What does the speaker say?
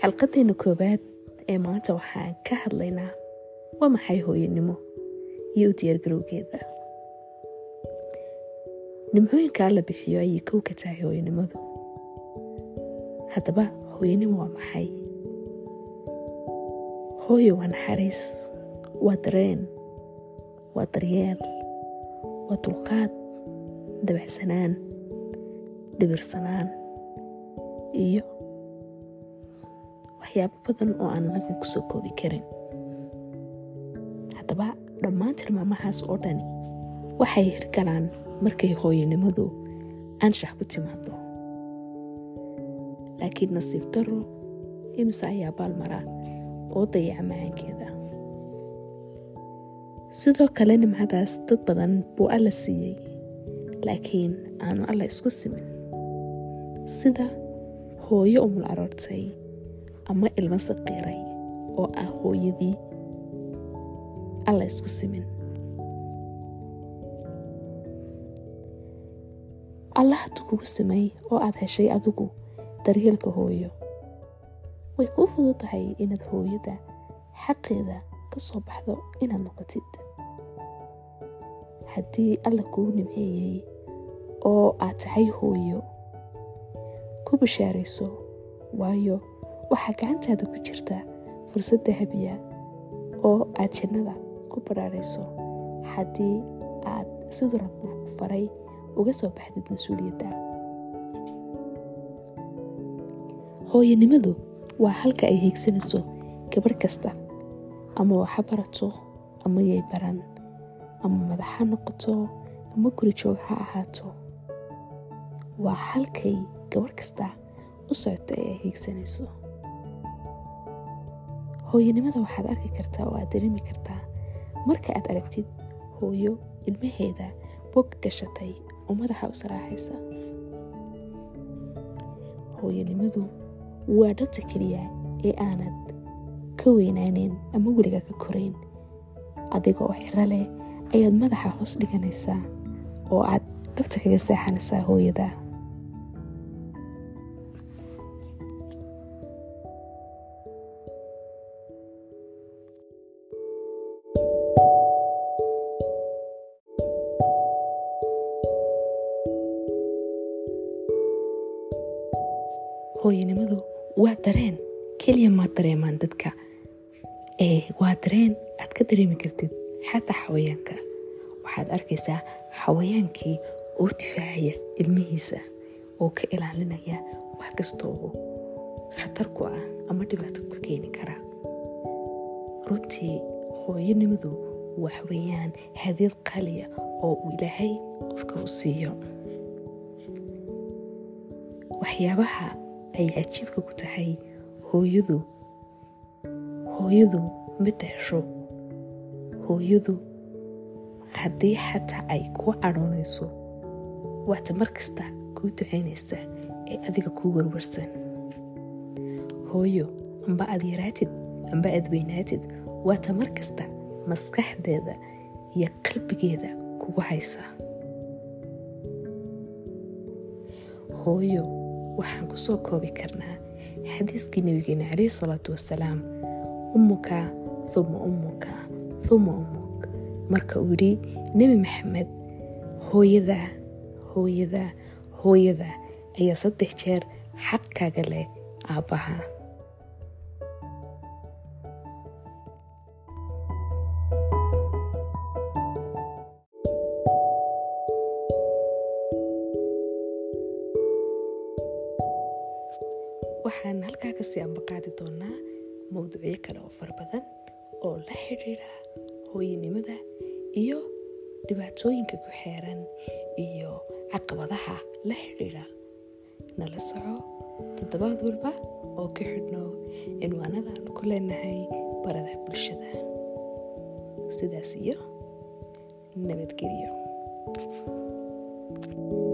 xalqadeena koowaad ee maanta waxaan ka hadlaynaa waa maxay hooyanimo iyo u diyaargarowgeeda nimcooyinka alla bixiyo ayay kow ka tahay hooyanimadu haddaba hooyanimo waa maxay hooyo waa naxariis waa dareen waa daryeel waa dulqaad dabacsanaan dhibirsanaan iyo waxyaabo badan oo aan naga ku soo koobi karin haddaba dhammaan tilmaamahaas oo dhani waxay hirgalaan markay hooyanimadu anshax ku timaado laakiin nasiib daro imise ayaa baalmara oo dayaca macaankeeda sidoo kale nimcadaas dad badan buu alla siiyey laakiin aanu alla isku simin sida hooyo umul aroortay ama ilmo saqiiray oo ah hooyadii alla isku simin alla hadduu kugu simay oo aad heshay adigu daryeelka hooyo way kuu fudud tahay inaad hooyada xaqeeda ka soo baxdo inaad noqotid haddii alla kuu nimceeyey oo aad tahay hooyo ku bashaarayso waayo waxaa gacantaada ku jirta fursad dahabiya oo aad jannada ku badhaarayso haddii aad siduu rabbu faray uga soo baxdid mas-uuliyadda hooyanimadu waa halka ay hiigsanayso gabarh kasta ama waxa barato ama yay baran ama madax ha noqoto ama guri joog ha ahaato waa halkay gabarh kasta u socoto ee ay hiigsanayso hooyanimada waxaad arki kartaa oo aad dareemi kartaa marka aad aragtid hooyo ilmaheeda bog gashatay oo madaxa u saraaxaysa hooyanimadu waa dhabta keliya ee aanad ka weynaaneyn ama weliga ka korayn adiga oo xiro leh ayaad madaxa hoos dhiganaysaa oo aad dhabta kaga seexanaysaa hooyada hooyanimadu waa dareen keliya maad dareemaan dadka ee waa dareen aad ka dareemi kartid xataa xawayaanka waxaad arkaysaa xawayaankii oo difaacaya ilmihiisa oo ka ilaalinaya wax kasta oo khatar ku ah ama dhibaato ku keeni kara runtii hooyanimadu wax weeyaan hadiyad qaaliya oo uu ilaahay qofka u siiyo waxyaabaha ay cajiibka ku tahay hooyadu hooyadu ma dahsho hooyadu haddii xataa ay kuu cadhoonayso waata mar kasta kuu ducaynaysa ee adiga kuu warwarsan hooyo amba aad yaraatid amba aad weynaatid waata mar kasta maskaxdeeda iyo qalbigeeda kugu haysa hooyo waxaan ku soo koobi karnaa xadiiskii nabigeena calayhi salaatu wasalaam ummuka uma ummuka uma ummuk marka uu yidhi nebi maxamed hooyada hooyada hooyada ayaa saddex jeer xaqkaaga leh aabbaha waxaan halkaa kasii ambaqaadi doonaa mowduucyo kale oo fara badan oo la xidhiidha hooyanimada iyo dhibaatooyinka ku xeeran iyo caqabadaha la xidhiidha nala soco toddobaad walba oo ka xidhno cinwaanadaan ku leenahay barada bulshada sidaas iyo nabadgelyo